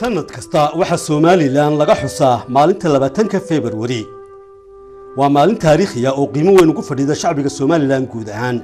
sannad kasta waxaa somalilan laga xusaa maalinta labaatanka februari waa maalin taariikhiya oo qiimo weyn ugu fadhiida shacbiga somalilan guud ahaan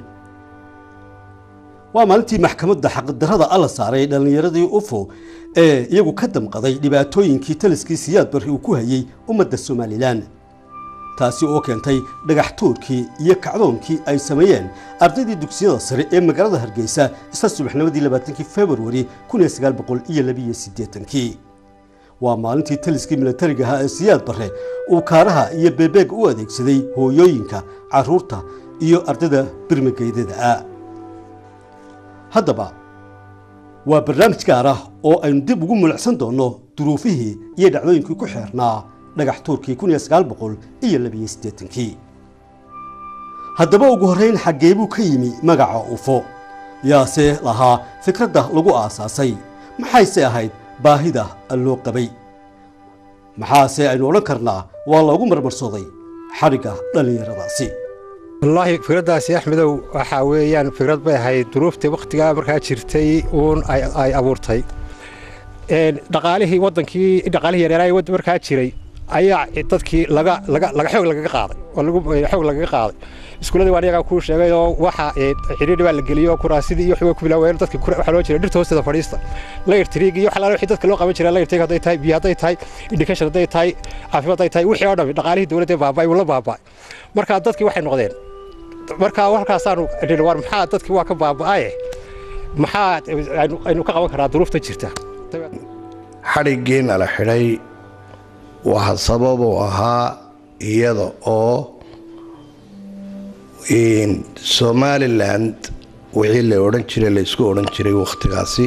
waa maalintii maxkamadda xaqdarrada alla saaray dhallinyaradii ufo ee iyagu ka damqaday dhibaatooyinkii taliskii siyaad barri uu ku hayey ummadda somalilan taasi oo keentay dhagax tuurkii iyo kacdoonkii ay sameeyeen ardaydii dugsiyada sare ee magaalada hargeysa isla subaxnimadii labaatankii februari kun iyo sagaal boqol iyo labiyo siddeetankii waa maalintii taliskii milatariga ahaa ee siyaad barre uu kaaraha iyo beebeeg u adeegsaday hooyooyinka carruurta iyo ardayda birmageydada ah haddaba waa barnaamij gaar ah oo aynu dib ugu mulicsan doonno duruufihii iyo dhacdooyinkii ku xeernaa dhagax tuurkii kun iyo sagaal boqol iyo labiyo siddeetankii haddaba ugu horrayn xaggee buu ka yimi magaca ufo yaase lahaa fikradda lagu aasaasay maxayse ahayd baahida loo qabay maxaase aynu odhan karnaa waa loogu marmarsooday xadhigga dhallinyaradaasi wallaahi fikraddaasi axmedow waxaa weeyaan fikrad bay ahayd duruuftii wakhtigaa markaa jirtay uun ay abuurtay dhaqaalihii waddankii dhaqaalihii yareeraaya wadda markaa jiray ayaa dadkii laga laga laga xoog lagaga qaaday oo lagu xoog lagaga qaaday iskuuladii waan iyagaa kuu sheegay oo waxa xidhiidhi baa la geliyey oo kuraasidii iyo waxbay ku bilaaween dadka waxaa loo jiray dhirta hoosteeda fadhiista layr tiriig iyo waxalaala wixii dadka loo qaban jiray layr tiriig hadday tahay biyo hadday tahay education hadday tahay caafimaad hadday tahay wixii oo dhan dhaqaalihii dowladda baaba'ay wuu la baaba'ay marka dadkii waxay noqdeen marka halkaasaanu nidhi war maxaa dadkii waa ka baaba'aye maxaa aynu ka qaban karaa duruufta jirta xadhiggiina la xidhay waxa sababuu ahaa iyada oo somalilan wixii la odhan jiray laysku odhan jiray wakhtigaasi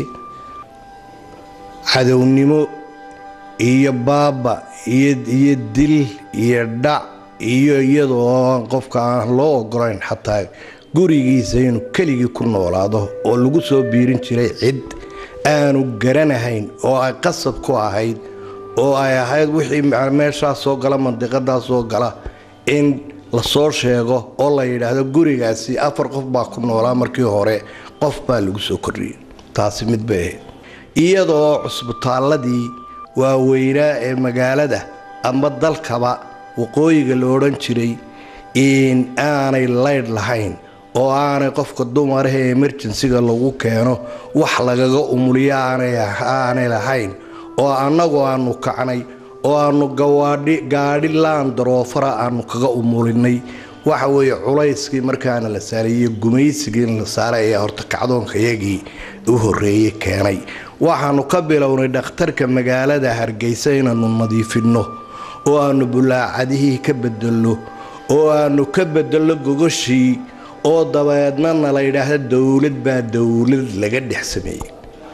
cadownimo iyo baaba iyo dil iyo dhac iyo iyadoo aan qofka aan loo ogolayn xataa gurigiisa inuu keligii ku noolaado oo lagu soo biirin jiray cid aanu garanahayn oo ay qasab ku ahayd oo ay ahayd wixii meeshaas soo gala mandiqadaas soo gala in lasoo sheego oo la yidhaahdo gurigaasi afar qof baa ku noolaa markii hore qof baa lagu soo kordhiyey taasi mid bay ahayd iyadoo cusbitaalladii waaweynaa ee magaalada ama dalkaba waqooyiga la odhan jiray in aanay laydh lahayn oo aanay qofka dumaraha ee emerjensiga lagu keeno wax lagaga umuliyo aanay lahayn oo annagu aanu kacnay oo aanu gaadhi laandaroofara aanu kaga umulinay waxa weeye culayskii markaana la saaray iyo gumaysigii in la saaray ayaa horta kacdoonka yagii u horreeyey keenay waxaanu ka bilownay dhakhtarka magaalada hargeysa inaannu nadiifinno oo aannu bulaacadihii ka bedelno oo aannu ka bedelno gogoshii oo dabeednana la yidhaahda dowlad baa dowlad laga dhex sameeyey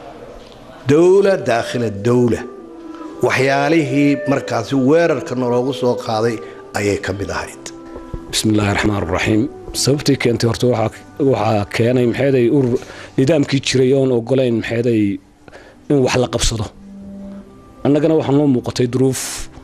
dowla daakhila dowla waxyaalihii markaasi weerarka naloogu soo qaaday ayay ka mid ahayd bismillaahi raxmaan raxiim sababtii keentay horta waxaa keenay maxeeday urur nidaamkii jiray oon ogolayn maxeeday in wax la qabsado annagana waxaa noo muuqatay duruuf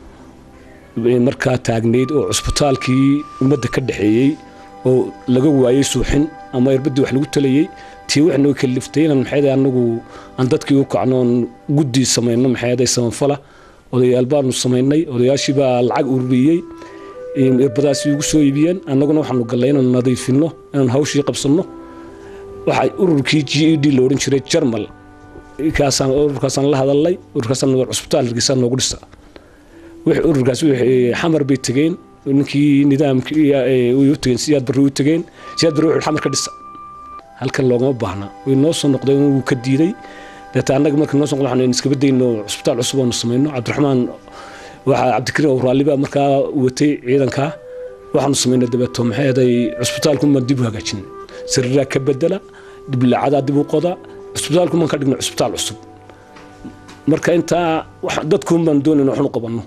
markaa taagnayd oo cusbitaalkii ummadda ka dhexeeyey oo laga waayey suuxin ama erbaddii wax lagu talayey tii wax noo kaliftay inaan maxeeday annagu aan dadkii u kacno oon guddi samayno maxeeday samafala odayaal baanu samaynay odayaashii baa lacag ururiyey irbadaasi ugu soo iibiyeen annaguna waxaanu gallay inaan nadiifinno inaan hawshii qabsanno waxaa ururkii g e d la odhan jiray jarmal kaasaan ururkaasaan la hadalnay ururkaasaan cusbitaal hargeysaa noogu dhisa ururkaas xamar bay tegeen ninkii nidaamkii u tegeen siyaad barri u tegeen siyaad barri wuxuu xamar ka dhisa halkan loogama baahna way noo soo noqdeen wuu ka diiday deeta annaga marka noo soo noqdo waxaan iskaba dayno cusbitaal cusub oonu samayno cabdiraxmaan waxaa cabdikariim oo raalli baa markaa watay ciidankaa waxaanu samaynay dabeeto maxay aday cusbitaalkumaan dib u hagaajin sariiraa ka bedela diblacadaa dib u qoda cusbitaalkumaan ka dhigno cusbitaal cusub marka intaa dadkuunbaan doonayna waxnu qabanno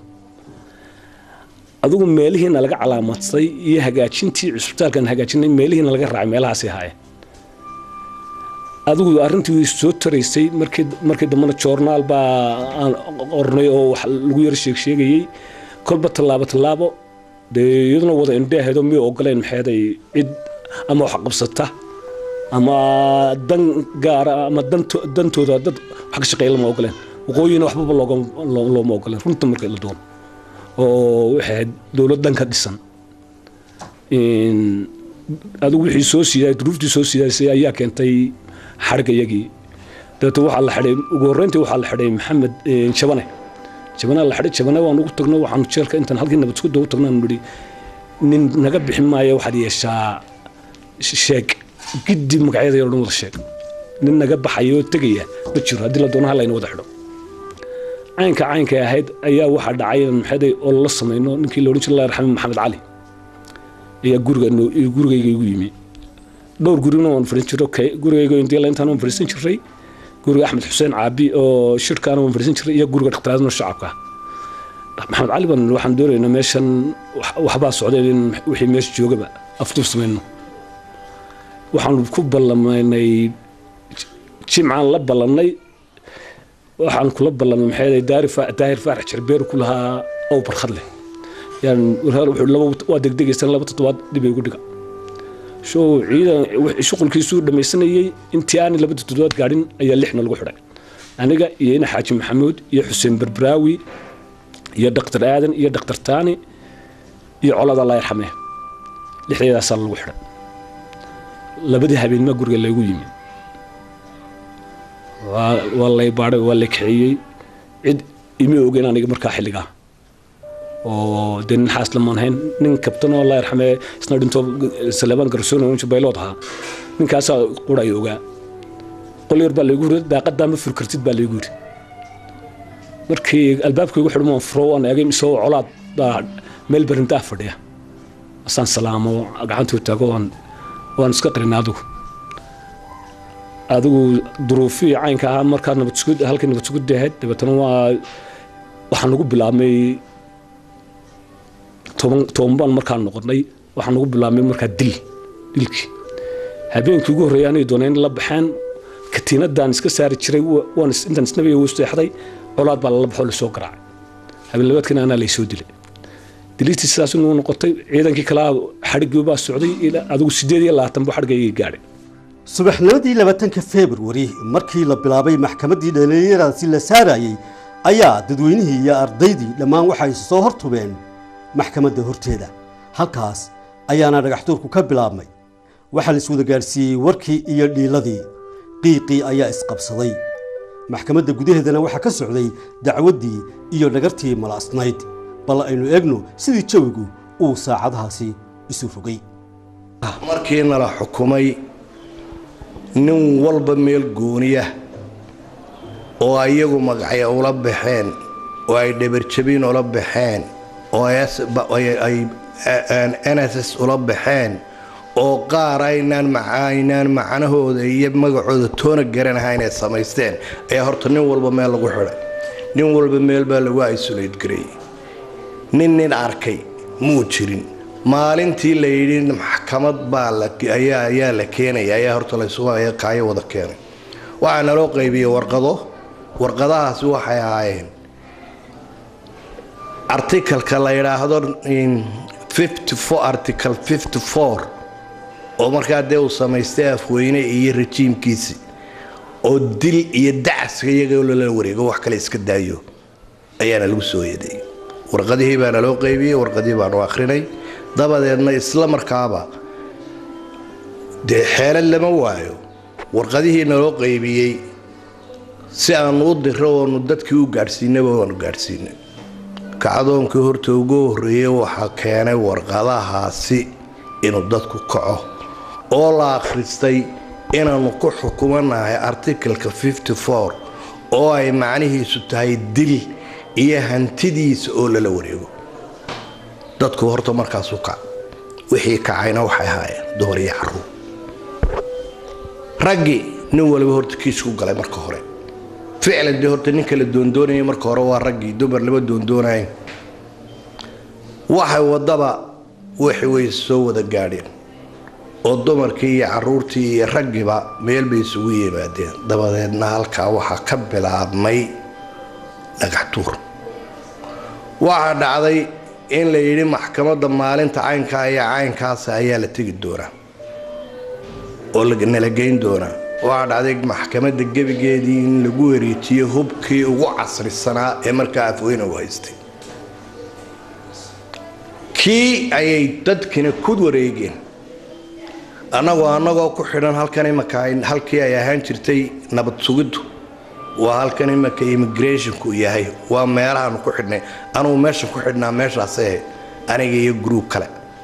adigu meelihiina laga calaamadsaday iyo hagaajintii cusbitaalkan hagaajinay meelihiina laga raacay meelahaasi ahaayeen adigu arrintii way soo taraysay markii dambena joornaal baa aan qornay oo wax lagu yar sheegsheegayey kolba tallaabo tallaabo dee iyaduna wada indheahaydoo miyay ogoleen maxeeday cid ama wax qabsata ama dan gaara ama dantooda dad wax ka shaqeeya lama ogoleen waqooyina waxbaba looma ogolen runta marka la doono oo waxay ahayd dowlad dhanka dhisan adigu wixii soo siiday duruuftii soo siidaysay ayaa keentay xadhigga iyagii dabeetna waxaa la xidhay ugu horreyntii waxaa la xidhay maxamed jabane jabane la xidhay jabane waan ugu tagno waxaanu jeelka intaan halkii nabadsugudda ugu tagno aanu nidhi nin naga bixin maayo waxaad yeeshaa sheeg giddi magacyada yar dhan wada sheeg nin naga baxaya oo tegaya ma jiro haddii la doono ha layna wada xidho caynka caynka ahayd ayaa waxaa dhacay maxaday oo lala samayno ninkii la odhan jiray allah raxme maxamed cali ayaa guriga gurigayga igu yimi dhowr gurigna waan fariisan jiray gurigayga intii intaan waan fariisan jiray guriga axmed xuseen caabi oo shirkaana waan fariisan jiray iyo guriga dhakhtaraadno shacabka maxamed cali baan waxaan doonaynaa meeshan waxbaa socday in wixii meesha joogaba afduub samayno waxaan ku ballamaynay jimcaan la ballannay waxaan kula ballamay maxay daahir faarax jarbeer ku lahaa ow barkhad leh waa degdegaysaan laba toddobaad dib ay ugu dhiga show ciidan shuqulkiisuu dhammaysanayey intii aanay laba toddobaad gaadhin ayaa lixna lagu xidhay aniga iyo ina xaaji maxamuud iyo xuseen berberaawi iyo dhaktar aadan iyo dhaktar taani iyo colada allah yarxamee lixdeedaasaa lagu xidhay labadii habeenmaa guriga laygu yimi waa lay baadhay waa lay kaxeeyey cid imi ogeyn aniga markaa xilligaa oo dee nin xaas lamaan hayn nin kabtan oo allah yarxamee isna dhinto salebaan garsoon oo baylood ahaa ninkaasaa quraya ogaa qol yar baa laygu yiri daaqadaa ma furi kartid baa laygu yiri markii albaabka igu xidhmo furo waan eegay isagoo colaad baa meel barintaa fadhiya asaan salaamo gacantuu taago waan waan iska qarin adigu adigu duruufihii caynka ahaa markaa nabadsugud halkii nabadsugudda ahayd dabeetana waa waxaan ugu bilaabmay toban toban baan markaa noqonnay waxaan ugu bilaabmay markaa dil dilkii habeenkii ugu horreeyay anay dooneen la baxeen katiinadaan iska saari jiray waan intaan isnabaya u seexday colaad baa lala baxoo lasoo garaacay habeen labaadkiina anaa laysoo dilay diliistii sidaas inuu noqotay ciidankii kalaa xadhiggii baa socday adigu sideed iyo labaatan buu xadhigayga gaadhay subaxnimadii labaatanka februari markii la bilaabay maxkamaddii dhallinyaradaasi la saarayey ayaa dadweynihii iyo ardaydii dhammaan waxay soo hortubeen maxkamadda horteeda halkaas ayaana dhagaxtuurku ka bilaabmay waxaa la iswada gaadhsiiyey warkii iyo dhiiladii qiiqii ayaa isqabsaday maxkamadda gudaheedana waxaa ka socday dacwaddii iyo dhagartii malaasnayd bal aynu eegno sidii jawigu uu saacadahaasi isu rogay markii nala xukumay nin walba meel gooniya oo iyagu magacya ula baxeen oo ay dhabarjabin ula baxeen oo ay nss ula baxeen oo qaar aynaan aynaan macnahooda iyo magacooda toona garanaha inay samaysteen ayaa horta nin walba meel lagu xidhay nin walba meel baa lagu isolayd gareeyey nin nin arkay muu jirin maalintii la yidhi maxkamad baa ayaa la keenaya ayaa horta laysugu kaayo wada keenay waxaa naloo qaybiyey warqado warqadahaasi waxay ahaayeen articalka la yidhaahdo article oo markaa dee uu samaystay afweyne iyo rajiimkiisi oo dil iyo dacaska iyagoo lala wareego wax kale iska daayo ayaana lagu soo yeeday warqadihii baana loo qaybiyey warqadihii baanu akhrinay dabadeedna isla markaaba dee xeelad lama waayo warqadihii naloo qaybiyey si aanu u diro oonu dadkii u gaadhsiinaba waanu gaadhsiinay kacdoonkii horta ugu horreeyey waxaa keenay warqadahaasi inuu dadku kaco oo la akhristay inaannu ku xukumanahay artikalka oo ay macnihiisu tahay dil iyo hantidiisa oo lala wareego dadku horta markaasu kac wixii kacayna waxay ahaayeen dumar iyo caruur raggii nin waliba horta kiisku galay marka hore ficlan dee horta ninka la doondoonayay marka hore waa raggii dumar lama doondoonayn waxay waddaba wixi way soo wada gaadheen oo dumarkii iyo caruurtii iyo raggiiba meel bay isugu yimaadeen dabadeedna halkaa waxaa ka bilaabmay dhagaxtuur waxaa dhacday in la yidhi maxkamadda maalinta caynkaa iyo caynkaasa ayaa la tegi doonaa oo nala geyn doonaa waxaa dhacday maxkamadda gebigeedii in lagu wareejiyo hubkii ugu casrisanaa ee markaa afweyne u haystay kii ayay dadkina ku wareegeen annagoo annagoo ku xidhan halkan imaka halkii ay ahaan jirtay nabad sugiddu waa halkan imaka immigrationku yahay waa meelahaanu ku xidhnay anugu meeshan ku xidhnaa meeshaase aniga iyo gruub kale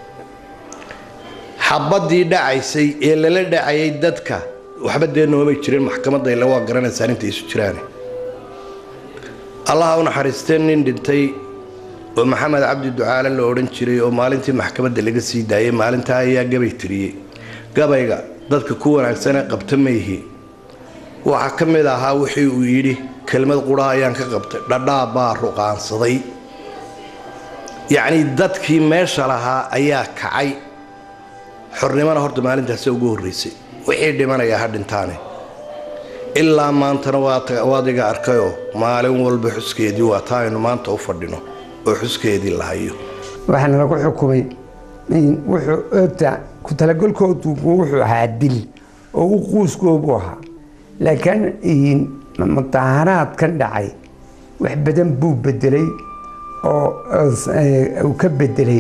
xabadii dhacaysay ee lala dhacayay dadka waxba dee noomay jirin maxkamadda ila waa garanaysaa inta isu jiraan allaha u naxariistee nin dhintay oo maxamed cabdi ducaale la odhan jiray oo maalintii maxkamadda laga sii daayay maalintaa ayaa gabay tiriyey gabayga dadka ku wanaagsanee qabta ma yihi waxaa ka mid ahaa wixii uu yidhi kelmad quraha ayaan ka qabtay dhadhaab baa ruqaansaday yacnii dadkii meesha lahaa ayaa kacay xornimona horta maalintaasi ugu horraysay wixii dhimanaya ha dhintaane ilaa maantana waad iga arkayoo maalin walba xuskeedii waa taa aynu maanta u fadhino oo xuskeedii la hayo waxaana lagu xukumay wuxuu oogta ku talagolkoodu wuxuu ahaa dil oo u quuskoobu ahaa laakiin mudaharaadkan dhacay wax badan buu bedelay oo uu ka bedelay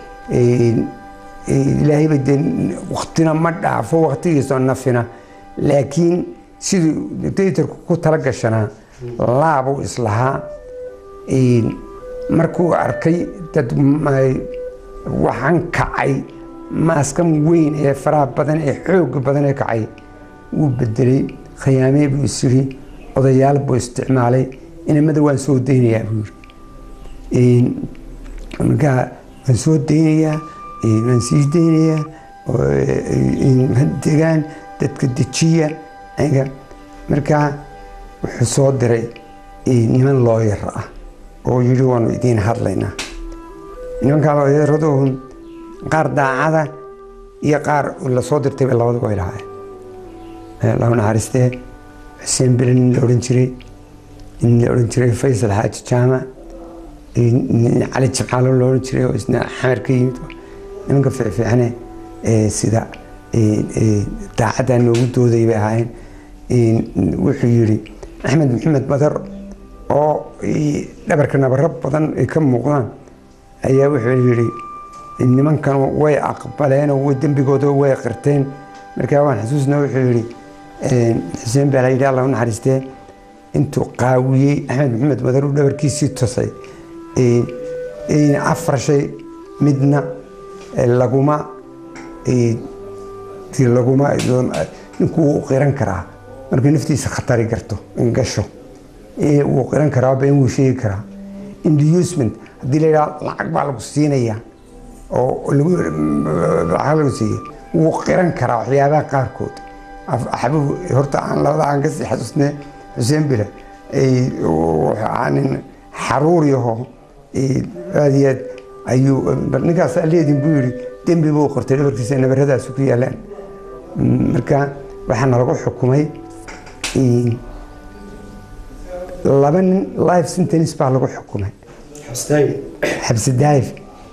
ilaahayba dee waktina ma dhaafo waktigiisoo nafina laakiin siduu dictatorku ku tala gashanaa laabuu islahaa markuu arkay dad waxaan kacay maaskan weyn ee faraha badan ee xooga badan ee kacay wuu bedelay khiyaamee buu isyiri odayaal buu isticmaalay inamada waan soo daynayaa buu yiri markaa waan soo daynayaa waan sii daynayaa degaan dadka dejiya markaa wuxuu soo diray niman looyar ah oo yidhi waanu idiin hadlaynaa nimankaa looyaradu qaar daacada iyo qaar lasoo dirtayba labadaba way lahaayeen lahu naxariistee xuseen bele nin la odhan jiray nin la odhan jiray faysal xaaji jaamac cali jimcaalo la odhan jiray oo isna xamar ka yimid nimanka fiicfiicane sida daacaddaa noogu dooday bay ahaayeen wuxuu yidhi axmed maxamed badar oo dhabarka nabaro badan ay ka muuqdaan ayaa wuxuu yidhi nimankan way aqbaleenoo way dembigooda way qirteen markaa waan xasuusna wuxuu yidhi xuseen baa la yidhi allah u naxariistee intuu qaawiyey axmed maxamed badar uu dhabarkiisii tusay afar shay midna laguma laguma ninkuu qiran karaa markuu naftiisa khatari garto in gasho wuu qiran karaa been wuu sheegi karaa inducement haddii la yidhaha lacag baa lagu siinaya oo lacag lagu siiya wuu qiran karaa waxyaabaha qaarkood axbuhu horta aan labada aan kasii xasuusne xuseen bile nin xaruur yaho aad iyo aad ayuu bal ninkaas aleedin buu yidhi dembi buu qortay dhabarkiisa nabaradaasi ku yaalaan marka waxaana lagu xukumay laba nin life sentence baa lagu xukumay xabsi daayif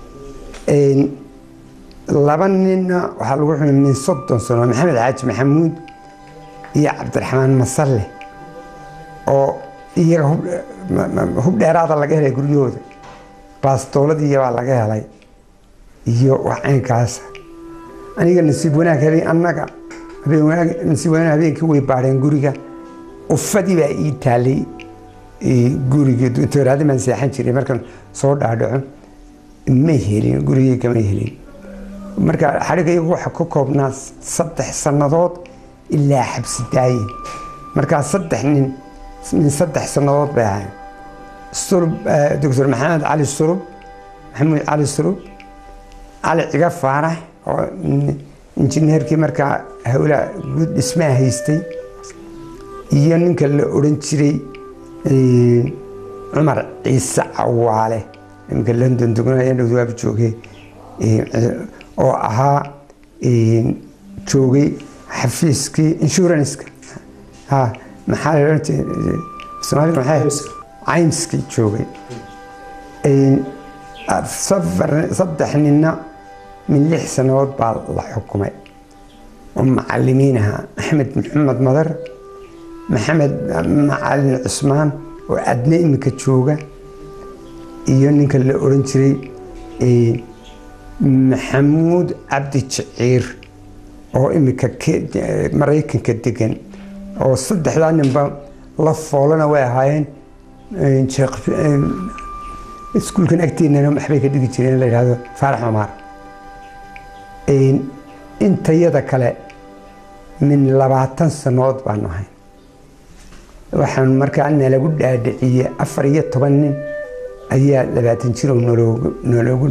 laba ninna waxaa lagu xukumay min soddon sano maxamed xaaji maxamuud iyo cabdiraxmaan masalle oo iyaga hub dheeraada laga helay guryahooda baastooladii baa laga helay iyo wax caynkaasa aniga nasiib wanaag habeen annaga nasiib wanaag habeenkii way baadheen guriga ufadii baa ii taalay gurigii tooraadi baan seexan jiray markan soo dhaadhaco ma helin gurigii kama helin marka xadhiga iyagu waxa ka koobnaa saddex sannadood ilaa xabsi daayin markaa saddex nin min saddex sannadood bay ahayn sulub doctor maxamed cali sulub maxamuud cali sulub cali ciga faarax oo injineerkii markaa howla guud dhismaha haystay iyo ninka la odhan jiray cumar ciise cawaale iminka london dugnaya dhowdwaab joogay oo ahaa joogay xafiiskii inshuranska ha maxaa la odhan jiray soomaalida maxay caymskii joogay saddex ninna min lix sannadood baa la xukumay oo macalimiin ahaa axmed maxamed madar maxamed macalin cusmaan oo adne iminka jooga iyo ninka la oran jiray maxamuud cabdi jiciir oo iminka maraykanka degan oo saddexdaa ninba la foolana way ahaayeen iskuulkan agteenana waxbay ka dhigi jireen la yidhahdo faarax cumaar intayada kale min labaatan sanood baanu ahayn waxaan markaa nalagu dhaadhiciyey afar iyo toban nin ayaa labaatan jirow noloogu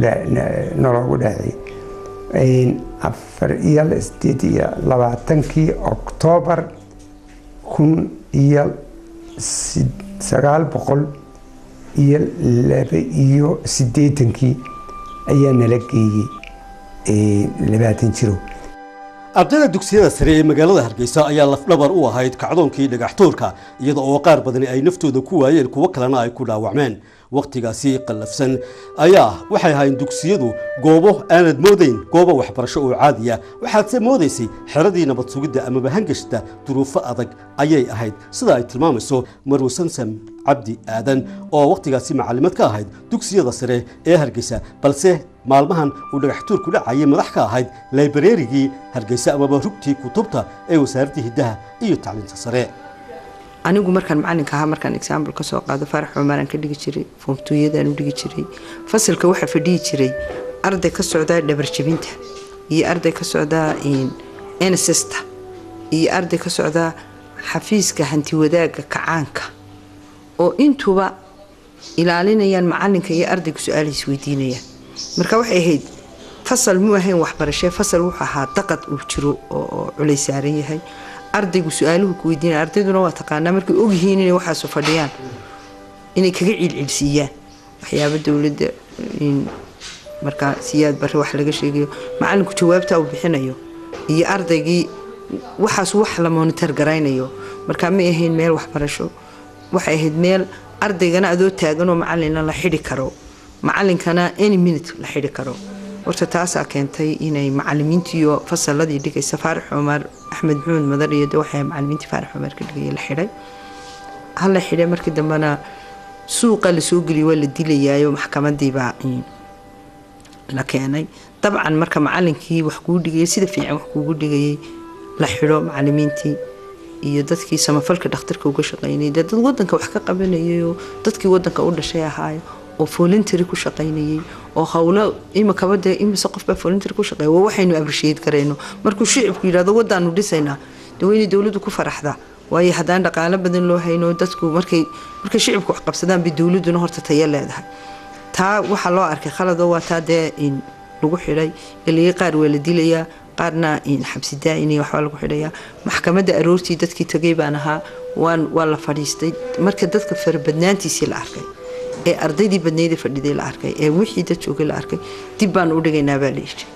dhaadhiciyey afar iyo sideed iyo labaatankii oktoobar kun iyo sagaal boqol iyo laba iyo siddeetankii ayaa nala geeyey labaatan jirow ardayda dugsiyada sare ee magaalada hargeysa ayaa lafdhabar u ahayd kacdoonkii dhagaxtuurka iyada oo qaar badani ay naftooda ku waayeen kuwo kalena ay ku dhaawacmeen wakhtigaasi qallafsan ayaa waxay ahayn dugsiyadu goobo aanad moodayn goobo waxbarasho oo caadiya waxaadse moodaysay xeradii nabad sugidda amaba hangashta duruufo adag ayay ahayd sida ay tilmaamayso marwe samsam cabdi aadan oo wakhtigaasi macallimad ka ahayd dugsiyada sare ee hargeysa balse maalmahan uu dhagaxtuurku dhacayay madax ka ahayd laibareerigii hargeysa amaba rugtii kutubta ee wasaaradda hiddaha iyo tacliinta sare anigu markaan macalinka ahaa markaan example ka soo qaado faarax cumaaraan ka dhigi jiray foomtooyadaan u dhigi jiray fasalka waxaa fadhiyi jiray arday ka socdaa dhabarjabinta iyo arday ka socdaa nssta iyo arday ka socdaa xafiiska hantiwadaaga kacaanka oo intuba ilaalinayaan macalinka iyo ardayga su-aalahiis weydiinayaan marka waxay ahayd fasal muu ahayn waxbarashee fasal wuxuu ahaa daqad uu jiro oo culay saaran yahay ardaygu su-aaluhu ku weydiinaya ardayduna waa taqaanaa markay ogyihiin inay waxaasu fadhiyaan inay kaga ciilciilsiiyaan waxyaaba dowladda markaa siyaad bare wax laga sheegayo macalinku jawaabta uu bixinayo iyo ardaygii waxaas wax la monitor garaynayo markaa may ahayn meel waxbarasho waxay ahayd meel ardaygana adoo taaganoo macalina la xidhi karo macalinkana any minute la xidhi karo horta taasaa keentay inay macalimiintiiyo fasaladii dhigaysa faarax cumar axmed maxamed madar iyo de waxay macalimiintii faarax cumar ka dhigaya la xidhay hala xidhay markii dambena suuqa lasoo geliyay waa la dilayaayo maxkamadiibaa la keenay dabcan marka macalinkii wax kuu dhigayay sida fiican wax kuugu dhigayay la xidho macalimiintii iyo dadkii samafalka dhakhtarka uga shaqaynayay dee dad wadanka wax ka qabanayayoo dadkii wadanka u dhashay ahaayo oo voluntary ku shaqaynayay oo howlo imikaba dee imise qofbaa voluntary ku shaqeeya waa waxaynu abrisheed karayno markuu shicibku yidhahdo wadaanu dhisaynaa dee waa inay dowladdu ku faraxdaa waayo haddaan dhaqaalo badan loo hayno dadku markay markay shicibku wax qabsadaan bay dowladduna horta tayo leedahay taa waxaa loo arkay khaladoo waa taa dee in lagu xidhay ilaa qaar waa la dilayaa qaarna xabsi daa'ini waxbaa lagu xidhayaa maxkamadda aroortii dadkii tagay baan ahaa waan waa la fadhiistay marka dadka farabadnaantiisii la arkay ee ardaydii badnaydii fadhiday la arkay ee wixii dad joogay la arkay dib baan u dhigaynaa baa la yidhi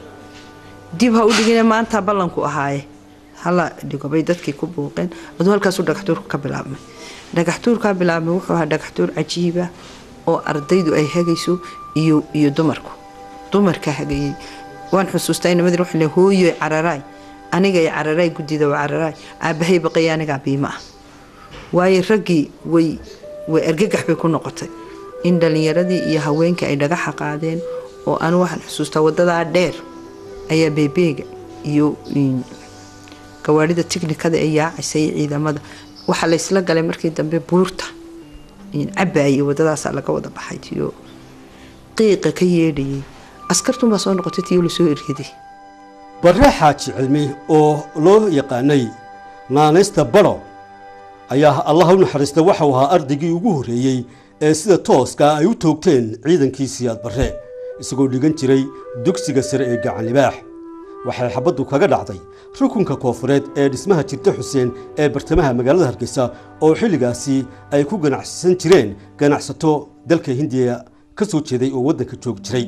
dib ha u dhigina maanta ballanku ahaaye hala dhigo bay dadkii ku buuqeen aduu halkaasuu dhagaxtuurka ka bilaabmay dhagaxtuurkaa bilaabmay wuxuu ahaa dhagaxtuur cajiiba oo ardaydu ay hagayso iyo iyo dumarku dumarka hagayay waan xusuustaa inamadii wuxuu leeyahay hooyo cararaay aniga ay cararaay guddida waa cararaay aabbahay baqaya anigaa biima ah waayo raggii way way argagax bay ku noqotay in dhallinyaradii iyo haweenkii ay dhagaxa qaadeen oo anu waxaan xusuustaa wadadaa dheer ayaa beebeega iyo gawaarida tiknikada ee yaacaysay ciidamada waxaa laysla galay markii dambe buurta cabaayay wadadaasaa laga wada baxay tiyo qiiqa ka yeedhayay askartunbaa soo noqotay tiyo lasoo eryaday barre xaaji cilmi oo loo yaqaanay naanaysta baro ayaa allah u naxariista waxau ahaa ardaygii ugu horreeyey ee sida tooska ay u toogteen ciidankii siyaad barre isagoo dhigan jiray dugsiga sare ee gacan libaax waxay xabaddu kaga dhacday rukunka koofureed ee dhismaha jirta xuseen ee bartamaha magaalada hargeysa oo xilligaasi ay ku ganacsan jireen ganacsato dalka hindiya ka soo jeeday oo waddanka joog jiray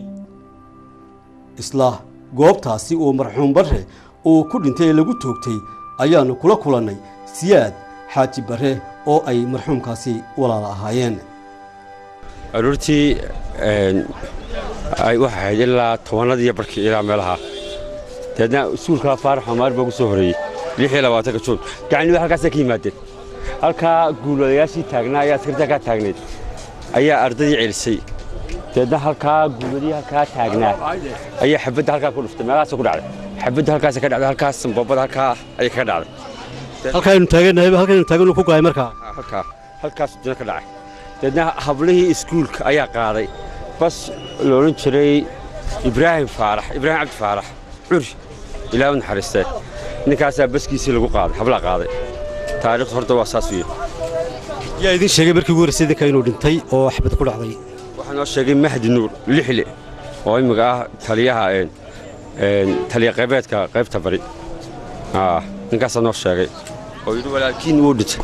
isla goobtaasi oo marxuum barre uu ku dhintay ee lagu toogtay ayaannu kula kulannay siyaad xaaji barre oo ay marxuumkaasi walaala ahaayeen aroortii ay waxay ahayd ilaa tobanadiiyo barkii ilaa meelaha dabeedna iskuulkaa faarax xumaar baa ugu soo horreeyey lix iyo labaatanka juun gacanliba halkaasay ka yimaadeen halkaa guulwadayaashii taagnaa ayaa askartaa kaa taagneed ayaa ardaydii celisay dabeedna halkaa guuladii halkaa taagnaa ayaa xabadda halkaa ku dhuftay meelahaasa ku dhacday xabadda halkaasa ka dhacday halkaas boobada halkaa ayay kaga dhacday halkaaynu taagannahay halkaynu taagan ku gaay markaa halkaa halkaas dina ka dhacay dabeedna hablihii iskuulka ayaa qaaday bas la odhan jiray ibraahim faarax ibraahim cabdi faarax curi ilaa u naxariistee ninkaasaa baskiisii lagu qaaday hablaa qaaday taariikhdu horta waa saas wiye yaa idin sheegay markii ugu horreysay idinka inuu dhintay oo xabad ku dhacday waxaa noo sheegay mahdi nuur lixle oo imminka ah taliyaha taliya qaybeedka qaybta bari ninkaasaa noo sheegay oo yidhi walaalkiin wuu dhintay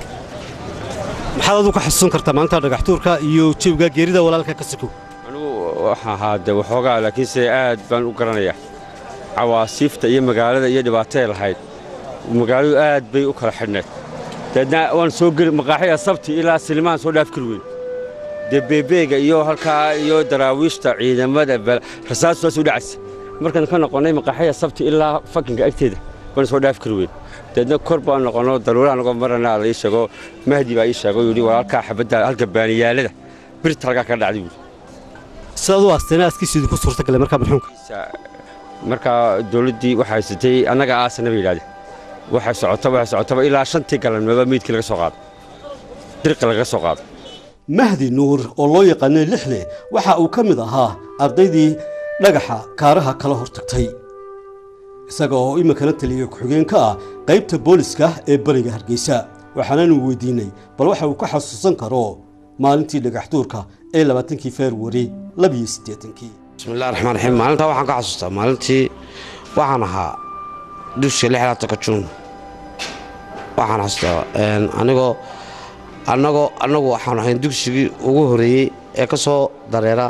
maxaad adu ka xasuusan kartaa maalinta dhagaxtuurka iyo jawiga geerida walaalka ka siko anigu waxaan ahaa de waxoogaa laakiinse aad baan u garanayaa cawaasiifta iyo magaalada iyo dhibaatay lahayd magaaladu aad bay u kala xidhnayd dabeedna waan soo geli maqaaxida sabti ilaa silimaan soo dhaaf kari weyn dee beebeega iyo halkaa iyo daraawiishta ciidamada rasaastu waa soo dhacaysa markaan ka noqonnay maqaaxida sabti ilaa fakinka agteeda baan soo dhaaf kari weyn dabeedna kor baan noqonno daruuraha nagoo marana la ii sheego mahdi baa ii sheego yidhi walaalkaa xabadda halka baaniyaalada birta halkaa ka dhacday buuri sidaad u aasteena askiisu idinku suurta galay markaa marxuumka markaa dowladdii waxay haysatay annaga aasana bay yidhahdeen waxay socotaba waxay socotaba ilaa shantii galabnimoba meydkii laga soo qaaday dirqi laga soo qaaday mahdi nuur oo loo yaqaanay lixle waxa uu ka mid ahaa ardaydii dhagaxa kaaraha kala hortagtay isaga oo iminkana taliya ku-xigeen ka ah qaybta booliska ee bariga hargeysa waxaananu weydiinay bal waxa uu ka xasuusan karo maalintii dhagaxtuurka ee labaatankii februari labiyo siddeetankii bismillahi raxmaan raxiim maalintaa waxaan ka xasuustaa maalintii waxaan ahaa dugsiga lixlaatanka juun waxaan xasuustaa anigoo annagoo annagu waxaan ahayn dugsigii ugu horreeyey ee ka soo dareera